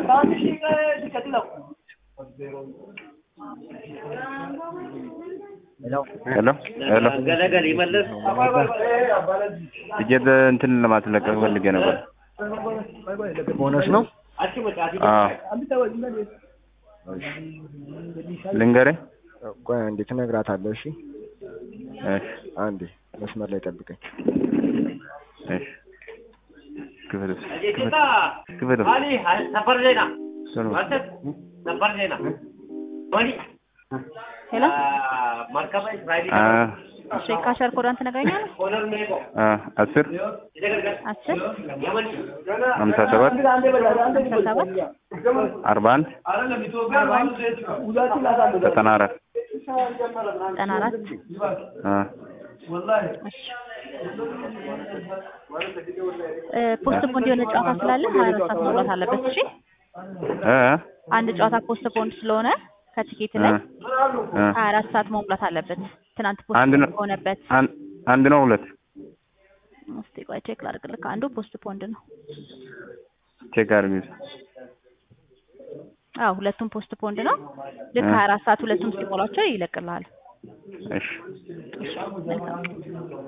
ሄሎ ሄሎ ገለገል ይመለስ ትኬት እንትን ለማስለቀቅ ፈልጌ ነበር። ቦነስ ነው። አዎ ልንገርህ። ቆይ አንዴ ትነግራታለህ። እሺ እሺ አንዴ መስመር ላይ ጠብቀኝ። እሺ ክፍል ውስጥ ክፍል ውስጥ አሊ ሰፈር ዜና እሱን ማለት ሰፈር ዜና ወኒ ሄሎ መርከበ እስራኤል አ እሺ ካሸር ኮዳን ትነግረኛለህ? ኮለር ሜቆ አ አስር አስር የመን ሀምሳ ሰባት ሀምሳ ሰባት አርባ አንድ ዘጠና አራት ዘጠና አራት አ እሺ እ ፖስት ፖንድ የሆነ ጨዋታ ስላለ ሀያ አራት ሰዓት መውጣት አለበት። እሺ እ አንድ ጨዋታ ፖስት ፖንድ ስለሆነ ከቲኬት ላይ እ ሀያ አራት ሰዓት መሙላት አለበት። ትናንት አንድ ፖስት ነው። ከሆነበት አን- አንድ ነው ሁለት እስቲ ቆይ ቼክ ላድርግልህ። አንዱ ፖስት ፖንድ ነው። ቼክ አድርጊ። አዎ ሁለቱም ፖስት ፖንድ ነው። ልክ እ ሀያ አራት ሰዓት ሁለቱም ሲሞላቸው ይለቅልሃል። እሺ እሺ መልካም